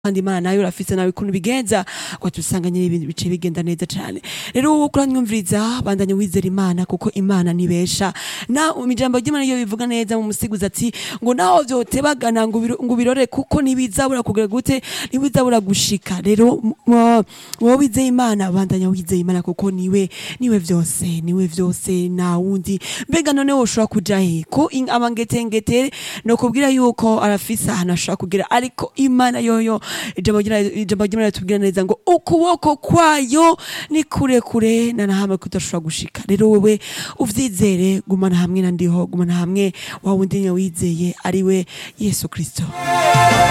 kandi imana nayo urafise nawe ukuntu bigenza ugaca usanga nyine ibintu bice bigenda neza cane rero wowe kuranyumviriza bandanya wizera imana kuko imana nibesha na ijambo ry'imana iyo bivuga neza mu musiguzi ati ngo naho vyotebagana ngo ubiro- ngo ubirore kuko ntibizabura kugira gute ntibizabura gushika rero m- wowe wizeye imana bandanya wizeye imana kuko niwe niwe vyose niwe vyose na wundi mbega none woshobora kuja he ko in- abangetengete no kubwira yuko arafise ahantu ashobora kugira ariko imana yoyo ijambo ry'Imana- ijambo ry'imana ritubwira neza ngo ukuboko kwayo ni kure kure na nahamwe kudashobora gushika rero wewe uvyizere gumana hamwe na ndiho gumana hamwe wa wundi nyine wizeye ariwe yesu kristo